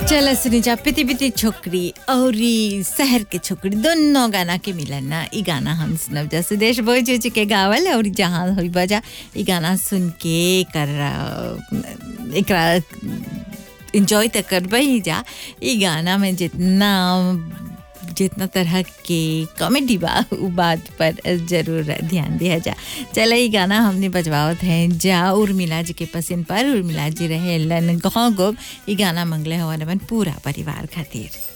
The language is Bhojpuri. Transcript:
चल सुनी जा पिति पिति छोकरी और ई शहर के छोकरी दोनों गाना के मिलन ना ई गाना हम सुनब जा सुदेश बोझ उच के गावल और जहाँ हुई बजा ई गाना सुन के कर एकरा इंजॉय तो करबे ही जा ई गाना में जितना जितना तरह के कॉमेडी बा उ बात पर जरूर ध्यान दिया जा चल ई गाना हमने बजवावत हैं जा उर्मिला जी के पसंद पर उर्मिला जी रहे लन गाँव गोब ई गाना मंगले हवन अपन पूरा परिवार खातिर